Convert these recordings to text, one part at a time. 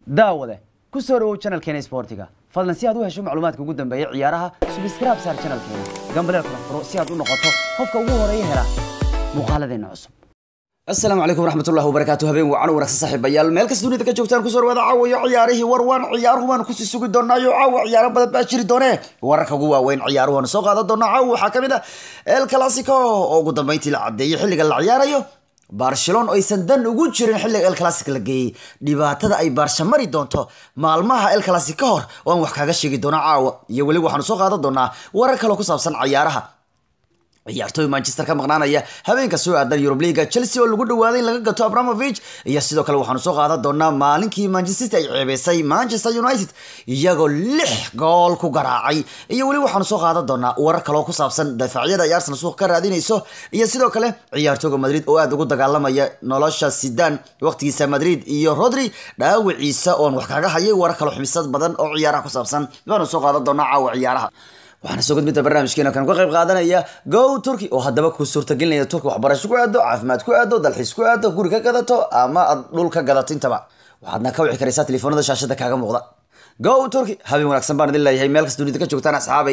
daawade ku soo dhawow channelkeena sportiga fadlan si aad u hesho macluumaadka ugu dambeeya ciyaaraha subscribe saar channelkeena gambaleel kala furo si aad u noqoto qofka ugu horeeya hela muuqaaladeena cusub asalaamu calaykum waraxmatullahi wabarakaatu habeen wacan wanaagsan saaxiibayaal meel kasta dunida ka joogtaan kusoo dhawaada caawayo ciyaarihii war waan ciyaaruhu baanu kusii sugi doonaayo caawa ciyaaro badan baa jiri doonee wararka ugu waaweyn ciyaaruhu waanu soo qaadan doonaa caawa waxaa kamid ah el clasico oo ugu dambeyntii la cadeeyay xilliga la ciyaarayo barcelona oo aysan dan ugu jirin xilliga el clasic la geeyey dhibaatada ay baarsha mari doonto maalmaha el clasic ka hor oo aan wax kaga sheegi doona caawa iyo weli waxaanu soo qaadan doonaa warar kaloo ku saabsan ciyaaraha ciyaartooy manchester ka maqnaanaya habeenka soo aadan eurub leaga chelsea oo lagu dhawaaday in laga gato abramovich iyo sidoo kale waxaanu soo qaadan doonaa maalinkii manchester ay ceebeysay manchester united iyagoo lix gool ku garaacay iyo weli waxaanu soo qaadan doonaa warar kaloo ku saabsan dafaacyada ay arsenal suuq ka raadinayso iyo sidoo kale ciyaartooga madrid oo aada ugu dagaalamaya nolosha sidan waqtigiisa madrid iyo rodri dhaawiciisa oon wax kaga hayay warar kaloo xumisad badan oo ciyaaraha ku saabsan waanu soo qaadan doonaa caawa ciyaaraha waxaana soo gudbinta barnaamijkeena kan ka qayb qaadanaya go turkey oo haddaba ku suurtagelinaya turki waxbarasho ku aado caafimaad ku aado dalxiis ku aado guri ka gadato ama aad dhul ka gadato intaba waxaadna ka wici karaysaa telefoonada shaashada kaaga muuqda go turkey habeen wanaagsan baan idin leeyahay meel kasta dunida ka joogtaan asxaabay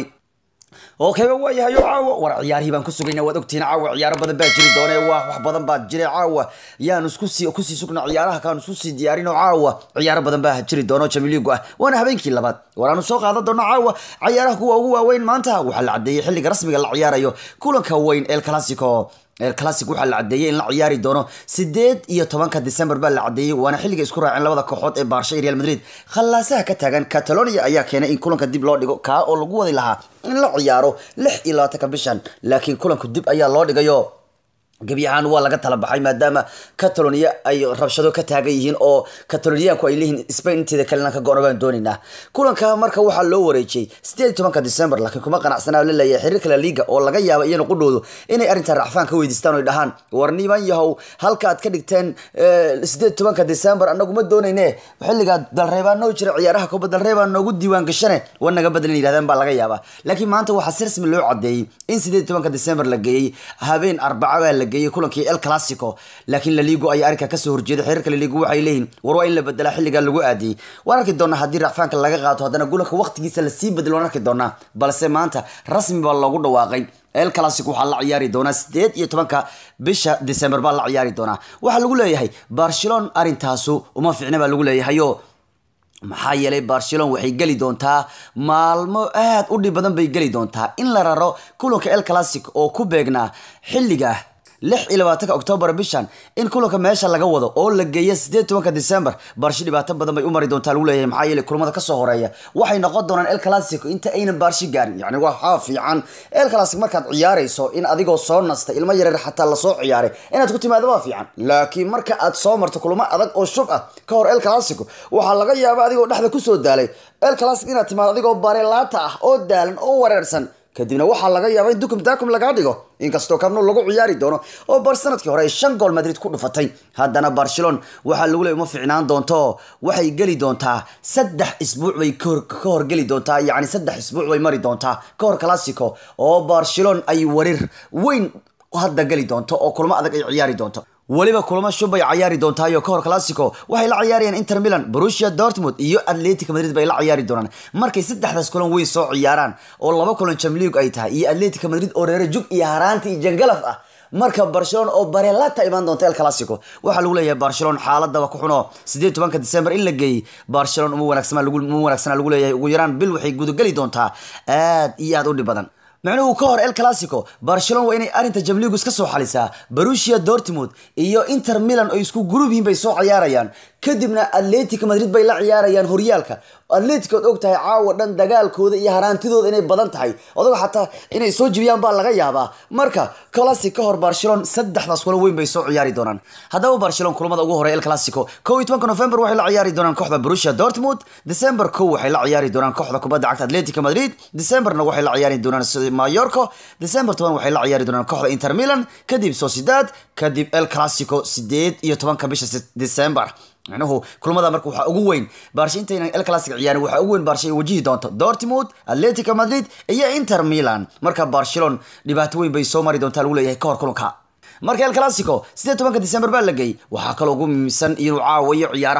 okayba waayahayo caawa war ciyaarihii baan ku sugayna waad ogtihiin caawa ciyaaro badan baa jiri doone waa wax badan baa jiray caawa yaan iskusii kusii sugna ciyaaraha kaan isku sii diyaarin oo caawa ciyaaro badan baa jiri doono jamiliigu ah waana habeenkii labaad waraanu soo qaadan doono caawa ciyaaraha kuwa ugu waaweyn maanta waxaa la cadeeyey xilliga rasmiga la ciyaarayo kulanka weyn el clasico el classic waxaa la cadeeyey in la ciyaari doono sideed iyo tobanka december baa la cadeeyey waana xilliga isku raaceen labada kooxood ee baarsha iyo real madrid khallaasaha ka taagan catalonia ayaa keenay in kulanka dib loo dhigo kaa oo lagu wadi lahaa in la ciyaaro lix iyo labaatanka bishan laakiin kulanku dib ayaa loo dhigayo gebi ahaan waa laga tala baxay maadaama catalonia ay rabshado ka taagan yihiin oo cataloniyaanku ay leeyihiin spain inteeda kalena ka go-on baan doonaynaa kulanka marka waxaa loo wareejiyey sideed iyo tobanka december laakiin kuma qanacsanaa la leeyahay xiriirka la liga oo laga yaaba iyana qudhoodu inay arrintan racfaan ka weydiistaan o dhahaan war niman yahow halka aad ka dhigteen sideed iyo tobanka december anagu ma doonayne xilligaa dalreebaa noo jira ciyaaraha kuba dalreebaa noogu diiwaan gashane war naga badlan yidhahdeen baa laga yaabaa laakiin maanta waxaa si rasmi loo cadeeyey in sideed iyo tobanka december la geeyey habeen arbaca baa la geeyey kulankii el clasico laakiin laligo ayaa arrinka kasoo horjeeday xiriirka laligo waxay leeyihin war waa in la bedelaa xilligaa lagu aadiyey waan arki doonaa haddii racfaanka laga qaato haddana gulanka waqtigiisa lasii bedelo waan arki doonaa balse maanta rasmi baa loogu dhawaaqay el clasic waxaa la ciyaari doonaa sideed iyo tobanka bisha december baa la ciyaari doonaa waxaa lagu leeyahay barcelona arrintaasu uma fiicna baa lagu leeyahayo maxaa yeelay barcelona waxay geli doontaa maalmo aad u dhib badan bay geli doontaa in la raro kulanka el classic oo ku beegnaa xilliga lix iyo labaatanka octoobar bishan in kulanka meesha laga wado oo la geeya sideed tobanka december barsho dhibaato badan bay u mari doontaa lagu leeyahay maxaa yeelay kulamada kasoo horeeya waxay noqon doonaan el clasico inta aynan baarshi gaarin yacni waxaa fiican el clasic markaad ciyaarayso in adigoo soo nasta ilmo yareer xataa lasoo ciyaaray inaad ku timaado waa fiican laakiin marka aad soo marto kulamo adag oo shub ah ka hor el clasico waxaa laga yaaba adigoo dhexda kusoo daalay el clasic inaad timaado adigoo barelaata ah oo daalan oo wareersan kadibna waxaa laga yaaba in dukum daakum lagaa dhigo inkastoo kabno lagu ciyaari doono oo bar sanadkii hore ay shan gool madrid ku dhufatay haddana barcelona waxaa lagu leey uma fiicnaan doonto waxay geli doontaa saddex isbuuc bay ka horgeli doontaa yacni saddex isbuuc bay mari doontaa ka hor classico oo barcelona ay warir weyn hadda geli doonto oo kulmo adag ay ciyaari doonto weliba kulamo shub bay ciyaari doontaayoo kahor classico waxay la ciyaarayaan inter milan borussia dortmund iyo atletic madrid bay la ciyaari doonaan markay saddexdaas kulan weyn soo ciyaaraan oo laba kulan jamliig ay tahay iyo atletic madrid oo reere jug iyo haraanti iyo jangalaf ah marka barcelona oo barelata imaan doonta el classico waxaa lagu leeyahay barcelona xaaladaba ku xuno sideed tobanka december in la geeyey barcelona uma wanaagsana uma wanaagsana lagu leeyahay ugu yaraan bil waxay gudageli doontaa aad iyo aad u dhib badan macnuhu ka hor el clasico barcelona waa inay arrinta jamligus ka soo xalisaa borussia dortmund iyo inter milan oo isku gruub yihiin bay soo ciyaarayaan kadibna atletic madrid bay la ciyaarayaan horyaalka atletic ood og tahay caawa dhan dagaalkooda iyo haraantidooda inay badan tahay odaga xataa inay soo jibiyaan baa laga yaabaa marka classic ka hor barcelona saddexdaas kulan weyn bay soo ciyaari doonaan haddaba barcelona kulamada ugu horey el clasico kow iyo tobanka november waxay la ciyaari doonaan kooxda borussia dortmund december kow waxay la ciyaari doonaan kooxda kubadda cagta atletic madrid decemberna waxay la ciyaari doonaan mayorco december toban waxay la ciyaari doonaan kooxda inter milan kadib sociedad kadib el clasico sideed iyo tobanka bisha december macnuhu kulamada marka waxaa ugu weyn baarsha intaynan el clasic ciyaarin waxaa ugu weyn baarsha ay wajihi doonto dortmund atletico madrid iyo inter milan marka barcelona dhibaato weyn bay soo mari doontaa lagu leeyahay ka hor kulanka marka el clasico sideed tobanka december baa la geeyey waxaa kaloo ugu muhiimsan inuu caawayo ciyaaraha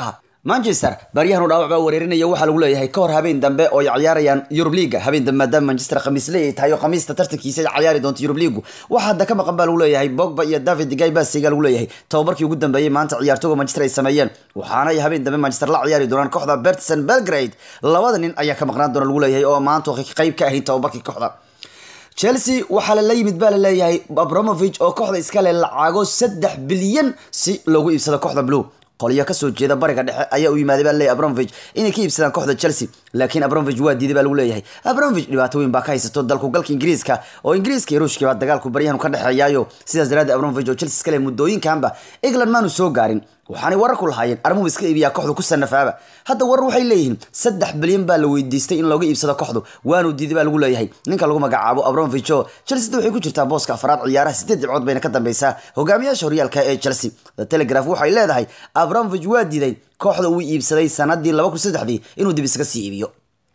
manchester baryahanu dhaawac baa wareerinaya waxaa lagu leeyahay ka hor habeen dambe oo ay ciyaarayaan yurub liiga habeen dambe maadaama manchester khamiisle ay tahay oo khamiista tartankiisa ay ciyaari doonto yurub liigu waxaa hadda ka maqan baa lagu leeyahay bogba iyo david digay basiga lagu leeyahay tababarkii ugu dambeeyey maanta ciyaartooga manchester ay sameeyeen waxaana ay habeen dambe manchester la ciyaari doonaan kooxda bertson belgrade labada nin ayaa ka maqnaan doona lagu leeyahay oo maanta qayb ka ahayn tababarkii kooxda chelsea waxaa lala yimid baa laleeyahay abramovich oo kooxda iskale lacago saddex bilyan si loogu iibsado kooxda blue qolyo kasoo jeeda bariga dhexe ayaa u yimaaday baa laleeyahay abramovich inay ka iibsadaan kooxda chelsea laakiin abramovich waa diiday baa lagu leeyahay abramovich dhibaato weyn baa ka haysato dalku galka ingiriiska oo ingiriiska iyo ruushkii baa dagaalku baryahanu ka dhexeeyaayo sidaas daraaddeed abramovich oo chelsea iskale muddooyinkanba england maanu soo gaarin waxaanay warar ku lahaayeen armuhu iska iibiyaa kooxdu ku sanafaaba hadda warar waxay leeyihiin saddex bilyan baa la weydiistay in looga iibsado kooxdu waanu diiday baa lagu leeyahay ninka lagu magacaabo abramovich oo chelsea waxay ku jirtaa booska afraad ciyaaraha sideed dhibcood bayna ka dambeysaa hogaamiyaasha horyaalka ee chelsea the telegraph waxay leedahay abramovich waa diiday kooxda uu iibsaday sanadii laba kun saddexdii inuu dib iskaga sii iibiyo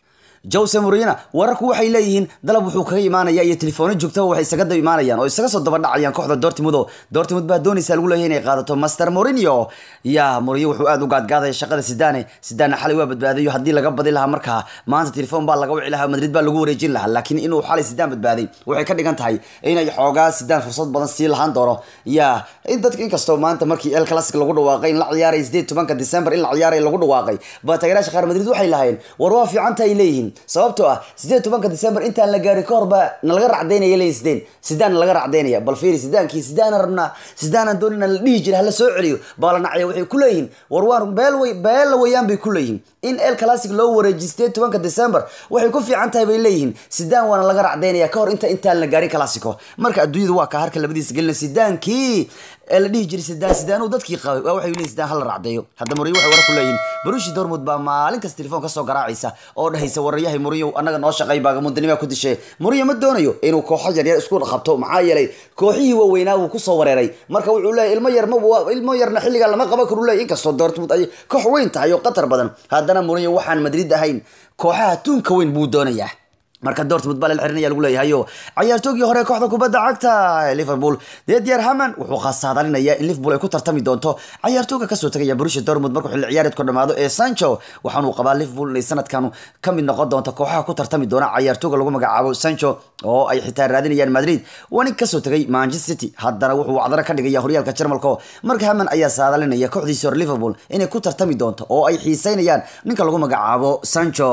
jose morina wararku waxay leeyihiin dalab wuxuu kaga imaanaya iyo telefoona joogtaba waxay isaga daba imaanayaan oo isaga soo daba dhacayaan kooxda dortmund oo dortmund baa doonaysa lagu leeyahay inay qaadato master morinio ya morinio wuxuu aad u gaadgaadaya shaqada sidane sidane xalay waa badbaadayo haddii laga badi lahaa markaa maanta telefoon baa laga wici lahaa madrid baa lagu wareejin lahaa laakiin inuu xalay sidaan badbaaday waxay ka dhigan tahay inay xoogaa sidaan fursad badan sii lahaan doono ya in dadka inkastoo maanta markii el classic lagu dhawaaqay in la ciyaaray sideed tobanka december in la ciyaaray lagu dhawaaqay baa taageeraasha qaar madrid waxay lahaayeen war waa fiicanta ay leeyihiin sababtoo ah sideed tobanka december intaan la gaarin ka horba nalaga racdaynaya leeyihin sideen sidaan nalaga racdaynaya bal fiiri sidaankii sidaana rabnaa sidaanaan doonina la dhihi jira hala soo celiyo baa la nacaya waxay ku leeyihin war waan beel wey beella weyaan bay ku leeyihin in el classic loo wareejiyo sideed tobanka december waxay ku fiican tahay bay leeyihiin sidaan waana laga racdaynaya ka hor inta intaan la gaarin classico marka adduunyada waa ka harka labadiisa gelina sidaankii ee la dhihi jiray sidaan sidaanuu dadkii qabay waa waxay leeyihin sidaan hala racdeeyo hadda moriyo waxay warar ku leeyihin barushi dortmund baa maalin kasta telefoon kasoo garaacaysa oo dhahaysa wararyahay moriyo annaga noo shaqay baagamundanima ku dishe moriyo ma doonayo inuu kooxo yaryar isku qabto maxaa yeelay kooxihii waaweynaa wuu kusoo wareeray marka wuxuu leeyahy ilmo yar ma ilmo yarna xilligaa lama qaban karu leeyahy inkastoo dortmund ay koox weyn tahay oo qatar badan haddana moriyo waxaan madrid ahayn kooxaha tuunka weyn buu doonayaa marka dortmund baa la xirinaya lagu leeyahayo ciyaartoogii hore kooxda kubadda cagta ee liverpool dedyar haman wuxuu khasaadalinaya in liverpool ay ku tartami doonto ciyaartooga kasoo tagaya borussia dortmund markuu xilli ciyaareedku dhamaado ee sancho waxaanuu qabaa liverpool inay sanadkan ka mid noqon doonto kooxaha ku tartami doona ciyaartooga lagu magacaabo sancho oo ay xitaa raadinayaan madrid waa nin kasoo tagay manchester city haddana wuxuu wacdaro ka dhigaya horyaalka jarmalka marka haman ayaa saadalinaya kooxdiisi hore liverpool inay ku tartami doonto oo ay xiiseynayaan ninka lagu magacaabo sancho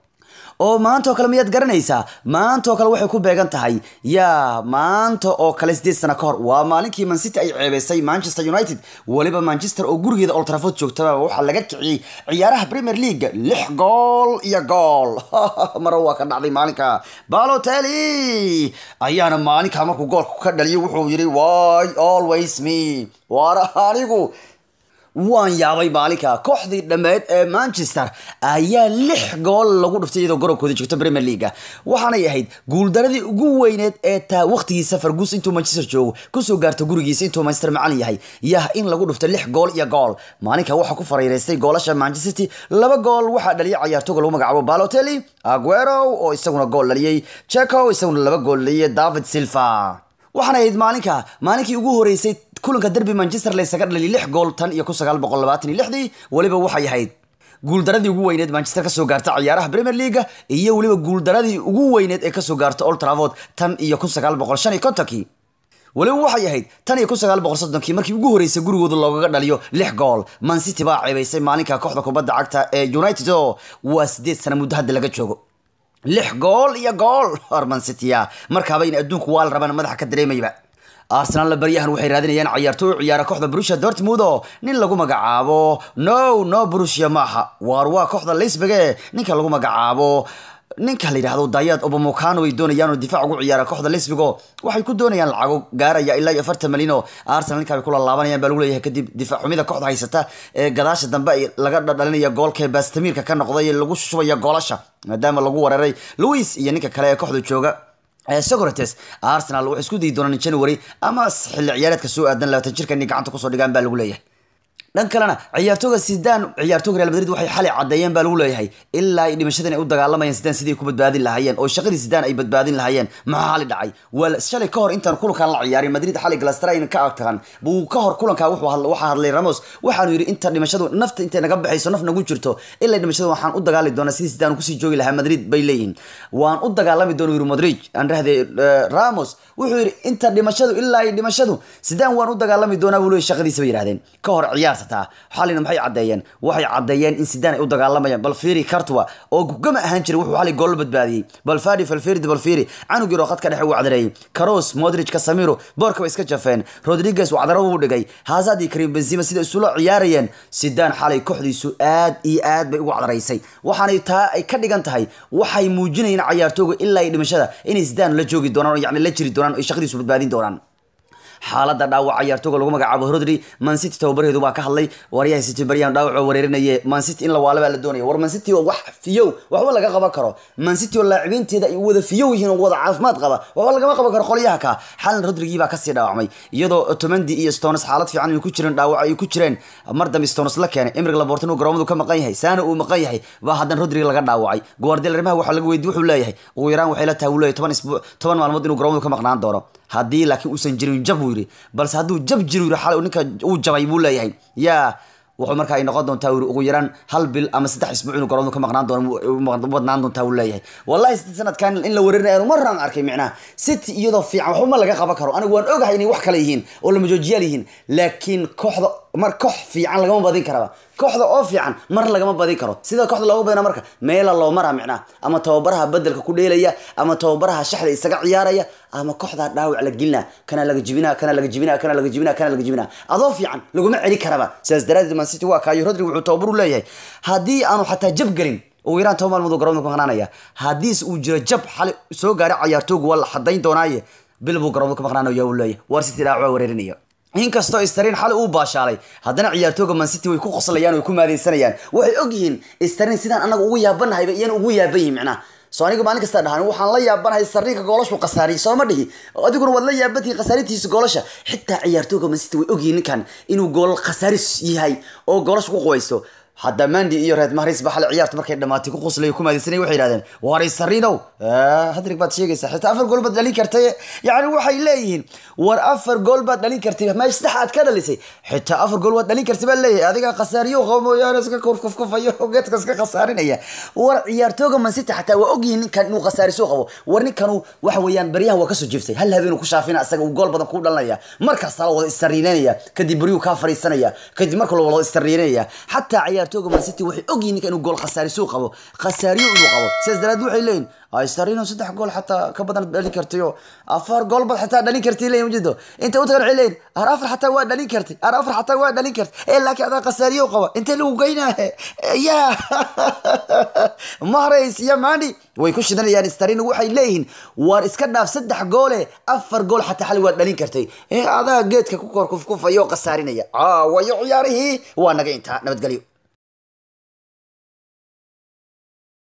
oo maanta oo kale miyaad garanaysaa maanta oo kale waxay ku beegan tahay yaa maanta oo kale sideed sano ka hor waa maalinkii mancity ay ceebeysay manchester united weliba manchester oo gurigeeda old trafford joogtaba waxaa laga kiciyey ciyaaraha premier league lix gool iyo gool mara waa ka dhacday maalinka balotelli ayaana maalinka markuu goolka ka dhaliyay wuxuu yidhi why always me waara anigu waan yaabay maalinka kooxdii dhammeed ee manchester ayaa lix gool lagu dhuftay iyadoo garobkooda joogto premier leaga waxaanay ahayd guuldaradii ugu weyneed ee taa waqtigiisa fargus intuu manchester joogo kusoo gaarto gurigiisa intuu manchester macalin yahay yah in lagu dhufto lix gool iyo gool maalinka waxaa ku fareyreystay goolasha manchester city laba gool waxaa dhaliyay ciyaartooga lagu magacaabo balotelli aguero oo isaguna gool dhaliyey checo isaguna laba gool dhaliyay david silva waxaana ahayd maalinka maalinkii ugu horeysay kulanka derby manchester laysaga dhaliyay lix gool tan iyo kun sagaal boqol labaatan iyo lixdii weliba waxay ahayd guuldaradii ugu weyneed manchester kasoo gaarta ciyaaraha premier leaga iyo weliba guuldaradii ugu weyneed ee kasoo gaarta old trafford tan iyo kun sagaal boqol shan iyo kontonkii weliba waxay ahayd tan iyo kun sagaal boqol soddonkii markii ugu horeysay gurigooda loogaga dhaliyo lix gool man city baa ceebeysay maalinka kooxda kubadda cagta ee united oo waa sideed sana muddo hadda laga joogo lix gool iyo gool arman citya markaaba in adduunku waa la rabaan madaxa ka dareemayba arsenal baryahan waxay raadinayaan ciyaartooy ciyaara kooxda Borussia Dortmund oo nin lagu magacaabo no no Borussia maaha waar waa kooxda Leipzig ninka lagu magacaabo ninka la yidhaahdo dayaad obamokano ay doonayaan oo difaac ugu ciyaara kooxda lesbigo waxay ku doonayaan lacago gaaraya ilaa iyo afartan malyan oo arsenal ninka ay kula laabanayaan baa lagu leeyahay kadib difaac xumida kooxda haysata ee gadaasha dambe ay laga dhalinaya goolka bastamiirka ka noqday ee lagu shubaya goolasha maadaama lagu weeraray louis iyo ninka kale ee kooxda jooga socrates arsenal waxay isku dayi doonaan january ama xilli ciyaareedka soo aadan labaatan jirka inay gacanta kusoo dhigaan baa lagu leeyahay dhan kalena ciyaartooga sidaan ciyaartooga real madrid waxay xalay caddeeyeen baa lagu leeyahay ilaa ay dhimashadan ay u dagaalamayeen sidaan sidii ku badbaadin lahaayeen oo shaqadii sidaan ay badbaadin lahaayeen maxaa xali dhacay waa shalay ka hor intaan kulankan la ciyaarin madrid xalay galastrain ka agtahan buu ka hor kulankaa wuxuu hadla waxaa hadlay ramos waxaanu yidhi inta dhimashadu nafta intay naga baxayso naf nagu jirto ilaa dhimashadu waxaan u dagaali doonaa sidii sidaan kusii joogi lahaa madrid bay leeyihiin waan u dagaalami doona yiri modrig aan dhahday ramos wuxuu yidhi inta dhimashadu ilaa ay dhimashadu sidaan waan u dagaalami doonaa buu leeyahy shaqadiisa bay yidhahdeen ka hor ciyaarsataa xalina maxay caddeeyeen waxay caddeeyeen in sidaan ay u dagaalamayaan bal fiiri cartwa oo gugama ahaan jiray wuxuu xalay gool badbaadiyey bal fadi falfirdi bal fiiri canug yaro khadka dhexe uu cadareeyey caros modric casamiro boorka bay iska jafeen rodriguez wacdaro uu dhigay hazard iyo karim benzema sida isula ciyaarayeen sidaan xalay kooxdiisu aad iyo aad bay ugu cadaraysay waxaanay taa ay ka dhigan tahay waxay muujinayeen cayaartooga ilaa ay dhimashada inay sidaan la joogi doonaan oo yacni la jiri doonaan ay shaqadiisu badbaadin doonaan xaaladda dhaawac ciyaartooga lagu magacaabo rodri mancity tababarheedu baa ka hadlay waryaha city baryahan dhaawac wareerinaye mancity in la waala baa la doonaya war mancity oo wax fiyow waxba laga qaban karo mancity oo laacibiinteeda ay wada fiyow yihiin oo wada caafimaad qaba waxba lagama qaban karo qolyaha ka xalan rodrigii baa kasii dhaawacmay iyadoo otomandi iyo stones xaalad fiican ay ku jireen dhaawac ay ku jireen mar dambe stones la keenay emrig labortan uu garoomadu ka maqan yahay saana uu maqan yahay baa haddana rodrig laga dhaawacay guardiola arrimaha waxaa laga weydiye wuxuu leeyahay ugu yaraan waxay la tahay uu leeyahay toban isbuuc toban maalmood inuu garoomadu ka maqnaan doono haddii laakiin uusan jirin jab buu yidhi balse hadduu jab jiro yidhi xalay ninka uu jabay buu leeyahay yaa wuxuu markaa ay noqon doontaa yidhi ugu yaraan hal bil ama saddex isbuuc inuu garoomadu ka maqnaan doono badnaan doontaa uu leeyahay wallahi city sanadkan in la wareerinaya aanu maraan arkay micnaha city iyadoo fiican waxba ma laga qaban karo anigu waan ogahay inay wax kale yihiin oo lama joojiyaal yihiin laakiin kooxda mar koox fiican lagama badin karaba kooxda oo fiican mar lagama badin karo sida kooxda looga badina marka meela loo maraa micnaha ama tababaraha bedelka ku dheelaya ama tababaraha shaxda isaga ciyaaraya ama kooxda dhaawac la gelina kana laga jibina kana laga jibina kana laga jibina kana laga jibina adoo fiican laguma celi karaba sidaas daraadeed man city waa kaayo rodrig wuxuu tababar u leeyahay haddii aanu xataa jab gelin ugu yaraan toban maalmood garoonka ku maqnaanaya haddiis uu jiro jab xali soo gaaray cayaartoogu waa la xadayn doonaaye bil buu garoonka ka maqnaanaya uu leeyahay war city dhaawac waa wareerinaya inkastoo starin xali uu baashaalay haddana ciyaartooga mancity way ku qoslayaan way ku maadaysanayaan waxay ogyihiin starin sidaan anaga ugu yaabanahay bay iyana ugu yaaban yihin macnaha soo aniga maalin kasta dhahan waxaan la yaabanahay sarriinka goolashu khasaariyay soo ma dhihi adiguna waad la yaabantihi khasaarintiisa goolasha xitaa ciyaartooga mancity way ogyihiin ninkan inuu gool khasaaris yahay oo goolasha ku qubaysto hadda mandi iyo reed mahris ba xalay ciyaarta markay dhamaatay ku qoslay ku maadaysanay waxay yidhahdeen waray sarinow hadrig baad sheegaysaa xitaa afar gool baad dhalin kartay yacni waxay leeyihiin war afar gool baad dhalin kartay meesha saddex aad ka dhalisay xitaa afar gool waad dhalin kartay baa leeyahay adiga khasaariyo qabo mooyaane iska kufkufayo geedka iska khasaarinaya war ciyaartooga mancity xataa waa ogyihiin ninkan inuu khasaariso qabo war ninkanu waxa weeyaan baryahan waa kasoo jiftay hal habeenuu ku shaafina isaga uu gool badan kuu dhalinaya markaasta la wada istariinanaya kadib baryuu kaa fariisanaya kadib marka la wada istariinanaya xataa ciyaartooga mancity waxay ogyihiin ninka inuu gool khasaarisuu qabo khasaariyo inuu qabo sidaas daraad waxay leeyihin starino saddex gool xataa ka badan dhalin kartayo afar gool bad xataa dhalin kartay leeyihin ujeedo inta u tagan waxay leeyihin ar afar xataa waa dhalin kartay ar afar xataa waa dhalin kartay ee laakiin adaa khasaariyo qaba intee lagu geynaahe ya mahrays iyo mandi way ku shidanayaan starino waxay leeyihiin waar iska dhaaf saddex goole afar gool xataa xali waa dhalin kartay ee adaa geedka ku kor kufkufayo khasaarinaya caawayo ciyaarihii waa naga intaa nabadgelyo